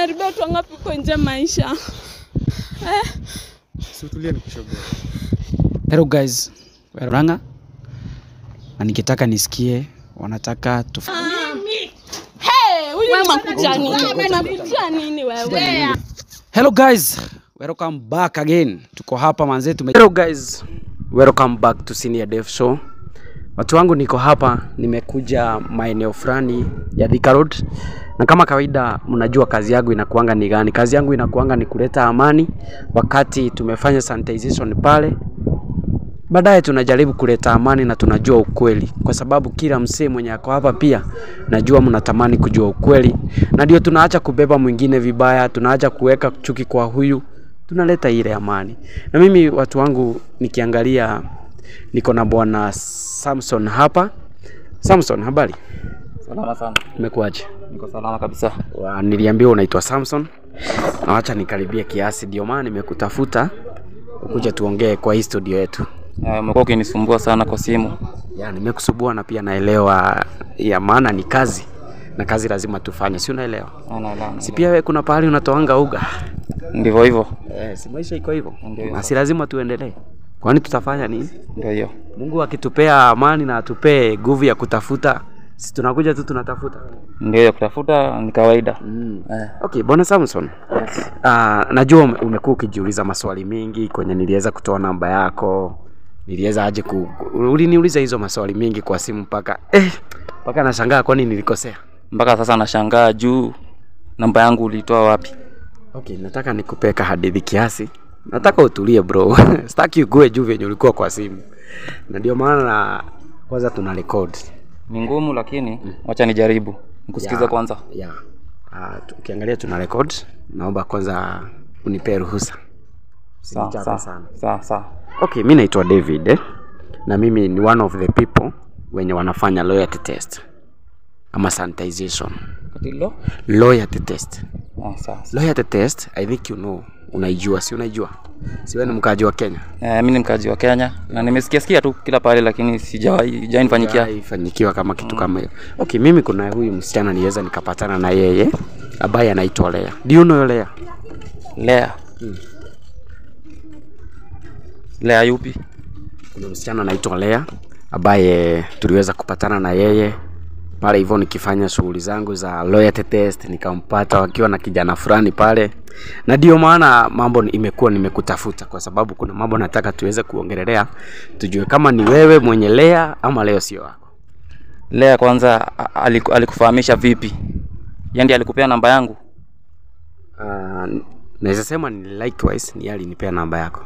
Umeharibia watu wangapi huko nje maisha eh? Situlie nikushoboe. Hello guys, we're Ranga na nikitaka nisikie wanataka tu Hey, huyu unakuja nini? Unakuja nini wewe? Hello guys, welcome back again. Tuko hapa manze tume Hello guys, welcome back to Senior Dev Show. Watu wangu niko hapa, nimekuja maeneo fulani ya Thika Road, na kama kawaida, mnajua kazi yangu inakuanga ni gani? Kazi yangu inakuanga ni kuleta amani. Wakati tumefanya sanitization pale, baadaye tunajaribu kuleta amani na tunajua ukweli, kwa sababu kila msee mwenye ako hapa pia najua mnatamani kujua ukweli, na ndio tunaacha kubeba mwingine vibaya, tunaacha kuweka chuki kwa huyu, tunaleta ile amani. Na mimi watu wangu nikiangalia, niko na bwana Samson hapa. Samson, habari? Salama sana. Umekuaje? Niko salama kabisa. Wa- Niliambiwa unaitwa Samson, na wacha nikaribie kiasi, ndio maana nimekutafuta ukuja tuongee kwa hii studio yetu. Eh, Umekuwa ukinisumbua sana kwa simu. ya nimekusubua na pia naelewa ya maana ni kazi na kazi lazima tufanye si unaelewa Ah, naelewa, si pia we kuna pahali unatoanga uga Ndivyo hivyo. eh, si maisha iko hivyo Ndio. na si lazima tuendelee kwani tutafanya nini Ndio hiyo. mungu akitupea amani na atupee nguvu ya kutafuta si tunakuja tu tunatafuta Ndio hiyo kutafuta ni kawaida. mm. Eh. okay bwana samson Yes. uh, najua ume- umekuwa ukijiuliza maswali mengi kwenye niliweza kutoa namba yako niliweza aje ku uliniuliza hizo maswali mengi kwa simu mpaka eh, mpaka nashangaa kwani nilikosea Mpaka sasa nashangaa juu namba yangu ulitoa wapi? Okay, nataka nikupee hadithi kiasi. Nataka utulie bro. Sitaki ugue juu vyenye ulikuwa kwa simu. Na ndio maana na kwanza tuna record. Ni ngumu lakini wacha nijaribu. Nikusikiza Ya, kwanza. Ya. Uh, ukiangalia tuna record, naomba kwanza unipee ruhusa. Sawa Usinichape sawa. sana. Sawa sawa. Okay, mi naitwa David eh? na mimi ni one of the people wenye wanafanya loyalty test ama sanitization. Katilo? Loyalty test. Ah, sawa. sawa. Loyalty test, I think you know, unaijua, si unaijua? Si wewe ni mkaaji wa Kenya? Eh, mimi ni mkazi wa Kenya na nimesikia sikia tu kila pahali lakini sijawahi sijawahi nifanyikia. ifanikiwa kama kitu kama hiyo. Okay, mimi kuna huyu msichana niweza nikapatana na yeye ambaye anaitwa Lea. Do you know Lea? Lea. Lea yupi? Kuna msichana anaitwa Lea ambaye tuliweza kupatana na yeye pale hivyo nikifanya shughuli zangu za loyalty test, nikampata wakiwa na kijana fulani pale, na ndio maana mambo ni- imekuwa nimekutafuta kwa sababu kuna mambo nataka tuweze kuongelelea, tujue kama ni wewe mwenye Lea ama leo sio wako. Lea kwanza a- aliku- alikufahamisha vipi? Yaani ndiye alikupea namba yangu? Uh, naweza sema ni likewise, ni yeye alinipea namba yako.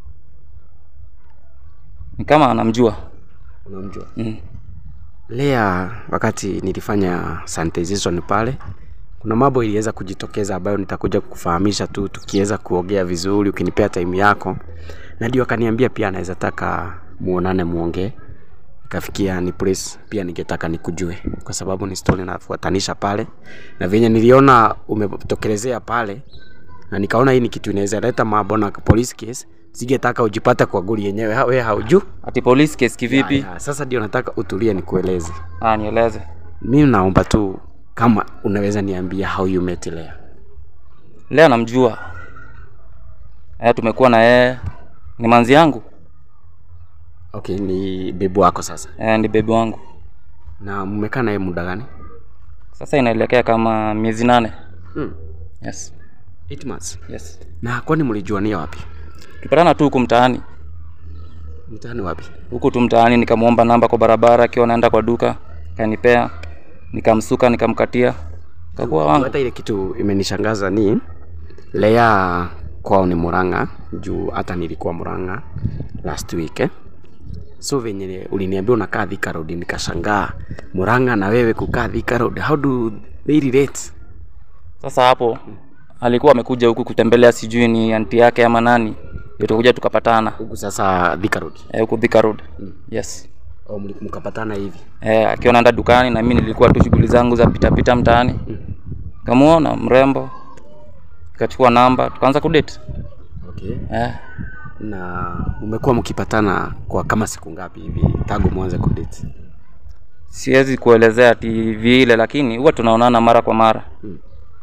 Ni kama anamjua. Unamjua? Mm. Lea, wakati nilifanya sanitization pale, kuna mambo iliweza kujitokeza ambayo nitakuja kukufahamisha tu tukiweza kuongea vizuri, ukinipea time yako, na ndio akaniambia pia anaweza taka muonane muongee. Ikafikia ni place pia ningetaka nikujue, kwa sababu ni story nafuatanisha pale, na venye niliona umetokelezea pale, na nikaona hii ni kitu inaweza leta mambo na police case, singetaka ujipate kwa goli yenyewe, ha- wewe haujui Ati police case kivipi? Ya, ya, Sasa ndio nataka utulie nikueleze. Ah, nieleze. Mimi naomba tu kama unaweza niambia how you met Lea. Lea namjua. Eh, tumekuwa na yeye. Ni manzi yangu. Okay, ni bebu wako sasa. Eh, ni bebi wangu. Na mmekaa naye muda gani? Sasa inaelekea kama miezi nane. Hmm. Yes. 8 months. Yes. Na kwani mlijuania wapi? Tupatana tu huku mtaani. Mtaani wapi? Huku tu mtaani nikamwomba namba kwa barabara akiwa naenda kwa duka. Kanipea. Nikamsuka nikamkatia. Kakuwa wangu. Hata ile kitu imenishangaza ni Lea kwao ni Murang'a juu hata nilikuwa Murang'a last week eh? So venye uliniambia unakaa Thika Road nikashangaa Murang'a na wewe kukaa Thika Road how do they relate? Sasa hapo alikuwa amekuja huku kutembelea sijui ni anti yake ama nani. Ndio tukuja tukapatana. Huku sasa Thika Road. Eh, huku Thika Road. Yes. au mli- mkapatana hivi Eh, akiwa naenda dukani na mimi nilikuwa tu shughuli zangu za pita pita mtaani. Kamuona mrembo. Nikachukua namba, tukaanza kudate. okay. Eh, na umekuwa mkipatana kwa kama siku ngapi hivi tangu mwanze kudate siwezi kuelezea ati vile lakini huwa tunaonana mara kwa mara.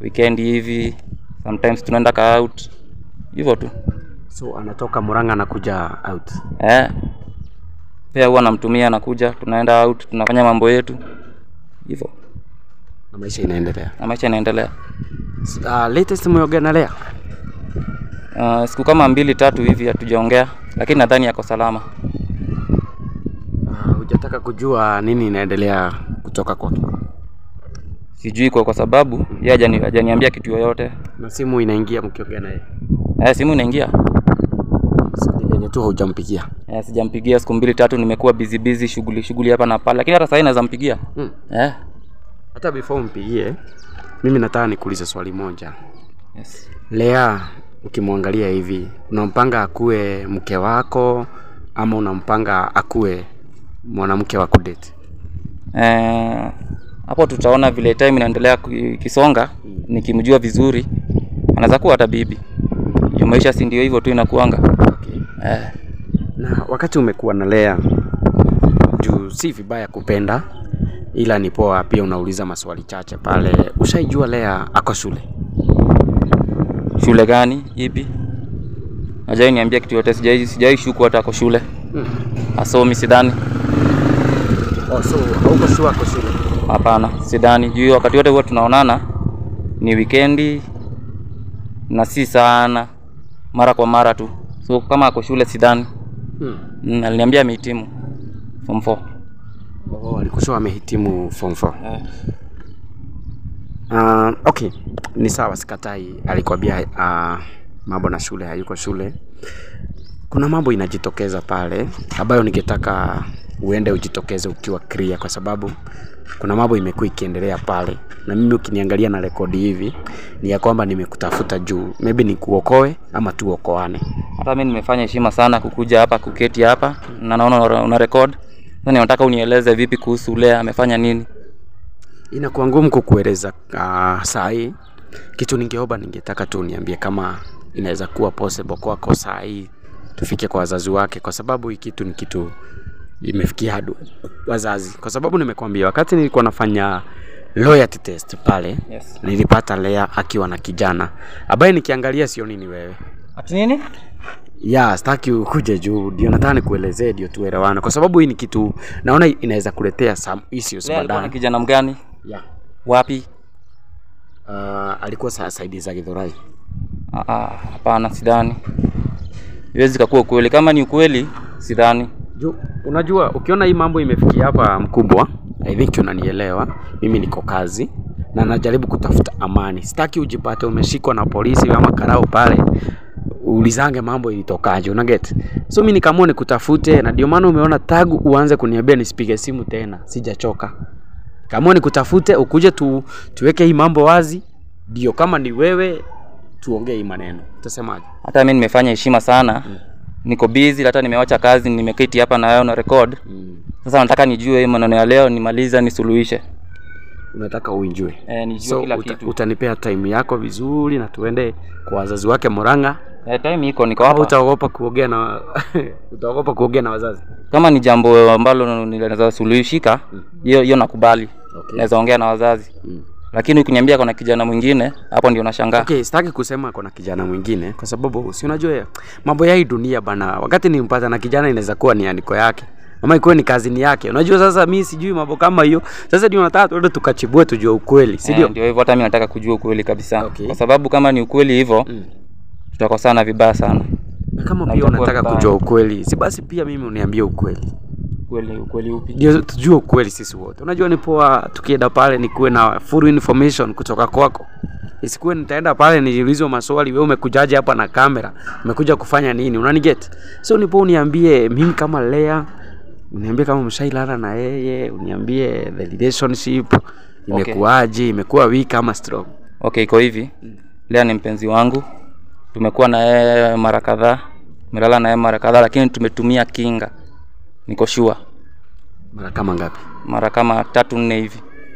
weekend hivi sometimes tunaenda ka out hivyo tu So anatoka Murang'a anakuja out. eh. Pia huwa namtumia anakuja, tunaenda out, tunafanya mambo yetu hivyo, Na maisha inaendelea. na maisha yanaendelea. Uh, latest mmeongea na Lea? Uh, siku kama mbili tatu hivi hatujaongea, lakini nadhani yako salama. Uh, hujataka kujua nini inaendelea kutoka kwake? Sijui kwa, kwa sababu yeye hajani hajaniambia kitu yoyote. Na simu inaingia mkiongea naye? Eh, simu inaingia. Ni venye tu haujampigia. Eh, sijampigia siku mbili tatu, nimekuwa busy busy shughuli shughuli hapa na pale, lakini hata sasa naweza mpigia. Hmm. Eh. Hata before umpigie, mimi nataka nikuulize swali moja. Yes. Lea, ukimwangalia hivi, unampanga akuwe mke wako ama unampanga akuwe mwanamke wa kudate? Eh, hapo tutaona vile time inaendelea ku- kisonga, nikimjua vizuri anaweza kuwa hata bibi. Juu maisha si ndio hivyo tu inakuanga. Okay. Eh. Na wakati umekuwa na Lea, juu si vibaya kupenda, ila ni poa pia unauliza maswali chache pale. Ushaijua Lea ako shule? Shule gani? Ipi? Hajai niambia kitu yote, sijai sijai shuku hata ako shule. Asomi sidhani. Oh, so hauko sure ako shule? Hapana, sidhani. Juu wakati wote huwa tunaonana ni wikendi na si sana, mara kwa mara tu. So kama ako shule sidhani. Hmm. Mm, aliniambia amehitimu form 4. Oh, alikushauri amehitimu form 4. Eh. Uh, okay, ni sawa, sikatai. Alikwambia uh, mambo na shule, hayuko shule. Kuna mambo inajitokeza pale ambayo ningetaka uende ujitokeze ukiwa clear, kwa sababu kuna mambo imekuwa ikiendelea pale, na mimi ukiniangalia na rekodi hivi ni ya kwamba nimekutafuta juu maybe nikuokoe ama tuokoane. Hata mimi nimefanya heshima sana kukuja hapa kuketi hapa na naona una- una record. Sasa nataka unieleze vipi kuhusu Lea amefanya nini? Inakuwa ngumu kukueleza uh, saa hii. Kitu ningeomba, ningetaka tu uniambie kama inaweza kuwa possible kwako saa hii tufike kwa wazazi wake, kwa sababu hii kitu ni kitu imefikia hadi wazazi, kwa sababu nimekwambia wakati nilikuwa nafanya loyalty test pale Yes. nilipata Lea akiwa na kijana ambaye nikiangalia sioni ni wewe. Ati nini? Ya, sitaki ukuje juu, ndio nataka nikuelezee ndio tuelewane, kwa sababu hii ni kitu naona inaweza kuletea some issues Lea alikuwa na baadaye. kijana mgani? Yeah. Wapi? Uh, alikuwa saa saidi za Githurai. Ah, ah, hapana, sidhani. Iwezi kakuwa ukweli. Kama ni ukweli, sidhani. Ju, unajua ukiona hii mambo imefikia hapa mkubwa, I think unanielewa. Mimi niko kazi na najaribu kutafuta amani. Sitaki ujipate umeshikwa na polisi ama karao pale ulizange mambo ilitokaje, una get? So mimi nikaamua nikutafute, na ndio maana umeona tagu uanze kuniambia nisipige simu tena, sijachoka. Kaamua nikutafute ukuje tu, tuweke hii mambo wazi, ndio kama ni wewe tuongee hii maneno. Utasemaje? Hata mimi nimefanya heshima sana. Niko busy, hata nimewacha kazi, nimeketi hapa na wewe na record. Mm. Sasa nataka nijue hii maneno ya leo, nimaliza nisuluhishe. Unataka uinjue. Eh, nijue so kila uta, kitu. utanipea time yako vizuri na tuende kwa wazazi wake Murang'a. Eh, time iko niko Au hapa. utaogopa kuongea na utaogopa kuongea na wazazi? Kama ni jambo ambalo ninaweza suluhishika, hiyo hiyo nakubali. Okay. Naweza ongea na wazazi. Mm. Lakini ukiniambia kuna kijana mwingine, hapo ndio nashangaa. Okay, sitaki kusema kuna kijana mwingine kwa sababu si unajua mambo ya hii dunia bana. Wakati nimpata na kijana inaweza kuwa ni andiko yake ama ikuwe ni kazini yake. Unajua sasa mi sijui mambo kama hiyo. Sasa ndio nataka tuende tukachibue tujue ukweli, si ndio? Eh, ndio hivyo, hata mimi nataka kujua ukweli kabisa. Okay. Kwa sababu kama ni ukweli hivyo, Mm. tutakosana vibaya sana. Na kama Na pia itakuwa unataka vibaya. kujua ukweli, si basi pia mimi uniambie ukweli. Ukweli ukweli upi? ndio tujue ukweli sisi wote. Unajua ni poa tukienda pale nikuwe na full information kutoka kwako, isikuwe nitaenda pale nijiulizwe maswali, wewe umekujaje hapa na kamera, umekuja kufanya nini? Unaniget? So ni poa uniambie mimi kama Lea, uniambie kama mshailala na yeye, uniambie the relationship imekuwaje, imekuwa weak ama strong. Okay, iko hivi. Lea ni mpenzi wangu, tumekuwa na yeye mara kadhaa, tumelala na yeye mara kadhaa, lakini tumetumia kinga. Niko sure Mara kama ngapi? mara kama tatu nne hivi.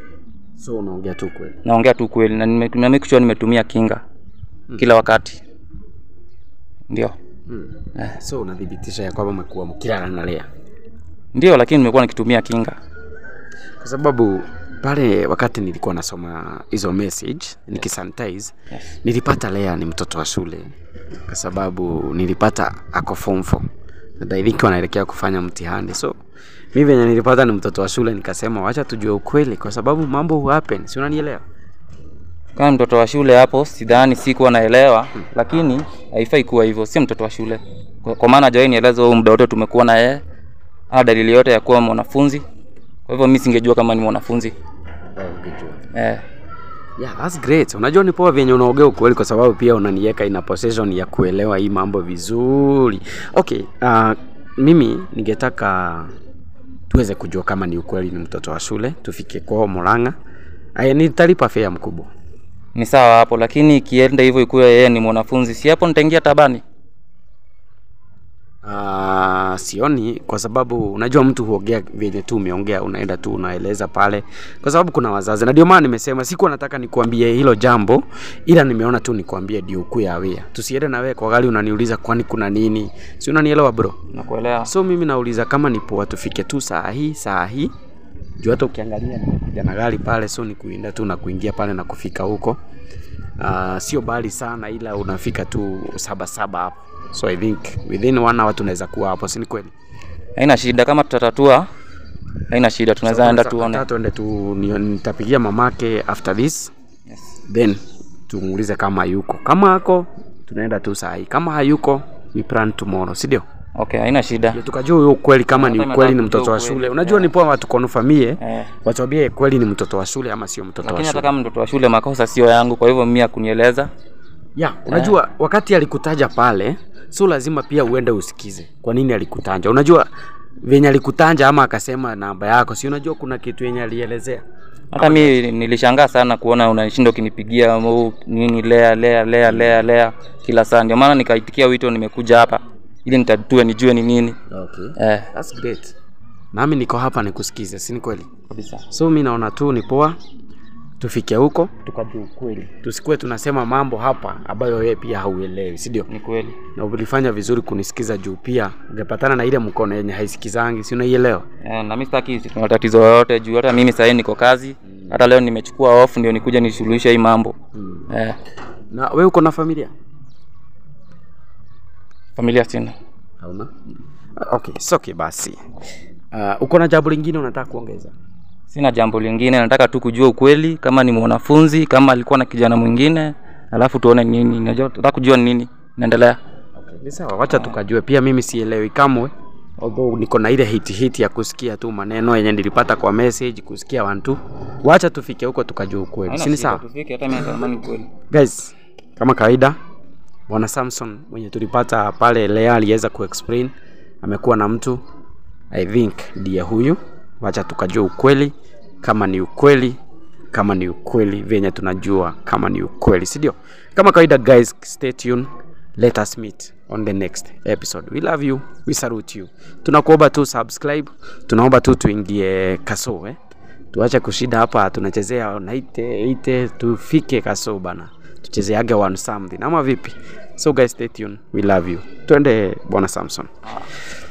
So unaongea tu kweli. Naongea tu kweli na nime- na make sure nimetumia kinga kila wakati. Ndio, Hmm. So unathibitisha ya kwamba umekuwa mkilala na Lea. ndio, lakini nimekuwa nikitumia kinga. kwa sababu pale wakati nilikuwa nasoma hizo message nikisanitize Yes. nilipata Lea ni mtoto wa shule kwa sababu nilipata ako form 4 na I think wanaelekea kufanya mtihani so mi venye nilipata ni mtoto wa shule nikasema wacha tujue ukweli kwa sababu mambo hu happen si unanielewa kama mtoto wa shule hapo sidhani sikuwa naelewa lakini haifai kuwa hivyo si mtoto wa shule kwa, kwa maana hajawahi nieleza huu muda wote tumekuwa na yeye ana dalili yote ya kuwa mwanafunzi kwa hivyo mi singejua kama ni mwanafunzi eh, Yeah, that's great. Unajua ni poa vyenye unaongea ukweli kwa sababu pia unaniweka ina possession ya kuelewa hii mambo vizuri. Okay, uh, mimi ningetaka tuweze kujua kama ni ukweli ni mtoto wa shule, tufike kwao Murang'a. Aya, nitalipa fare mkubwa. ni sawa hapo lakini ikienda hivyo ikuwa yeye ni mwanafunzi si hapo nitaingia tabani Uh, sioni kwa sababu unajua mtu huongea vyenye tu umeongea, unaenda tu unaeleza pale, kwa sababu kuna wazazi, na ndio maana nimesema sikuwa nataka nikuambie hilo jambo, ila nimeona tu nikuambie ndio ukuwe aware. Tusiende na wewe kwa gari unaniuliza kwani kuna nini, si unanielewa bro? nakuelewa So mimi nauliza kama ni poa tufike tu saa hii saa hii juu hata ukiangalia nimekuja na gari pale, so ni kuinda tu na kuingia pale na kufika huko. Uh, sio bali sana, ila unafika tu saba saba hapo, so I think within one hour tunaweza kuwa hapo, si ni kweli? haina shida kama tutatatua haina shida tunaweza enda tuone Hata tuende tu, ni- nitapigia mamake after this yes. then tumuulize kama yuko. Kama ako tunaenda tu saa hii, kama hayuko we plan tomorrow, si ndio? okay haina shida Ndio tukajua huyo ukweli kama ni Hata ukweli ni nataka mtoto wa kujua shule. ukweli. Unajua ni poa watu konfamie eh. watuambie kweli ni mtoto wa shule ama sio mtoto wa lakini hata shule. kama mtoto wa shule makosa sio yangu kwa hivyo mimi akunieleza Ya, unajua wakati alikutaja pale, so lazima pia uende usikize kwa nini alikutaja. Unajua venye alikutaja ama akasema namba yako, si unajua kuna kitu yenye alielezea. hata mi nilishangaa sana kuona unanishinda ukinipigia oh, nini lea lea lea lea lea kila saa ndio maana nikaitikia wito nimekuja hapa ili nitatue nijue ni nini Okay. eh, That's great. Nami niko hapa nikusikize, si ni kweli? kabisa So mi naona tu ni poa tufike huko tukajua ukweli, tusikuwe tunasema mambo hapa ambayo wewe pia hauelewi, si ndio? ni kweli Na ulifanya vizuri kunisikiza juu pia ungepatana na ile mkono yenye haisikizangi, si unaielewa? eh, na mi sitaki kuna tatizo yoyote juu hata mimi sahii niko kazi hata leo nimechukua off ndio nikuja nisuluhishe hii mambo eh, Na wewe uko na familia? familia sina Hauna? Okay, so okay basi. Uh, uko na jambo lingine unataka kuongeza? sina jambo lingine nataka tu kujua ukweli kama ni mwanafunzi kama alikuwa na kijana mwingine alafu tuone nini najua nataka kujua ni nini naendelea Okay, ni sawa, wacha tukajue. Pia mimi sielewi kamwe, although niko na ile hiti hiti ya kusikia tu maneno yenye nilipata kwa message, kusikia wantu. Wacha tufike huko tukajue ukweli, Haina si ni shida, sawa? tufike hata mimi natamani ukweli Guys, kama kawaida, bwana Samson mwenye tulipata pale Lea aliweza kuexplain amekuwa na mtu I think ndiye huyu. Wacha tukajua ukweli, kama ni ukweli, kama ni ukweli venye tunajua kama ni ukweli, si ndio? Kama kawaida guys, stay tuned. Let us meet on the next episode. We love you, we salute you. Tunakuomba tu subscribe, tunaomba tu tuingie kaso eh? tuache kushinda hapa tunachezea naite ite tufike kaso bana tuchezeage one something ama vipi so guys stay tuned we love you twende bwana samson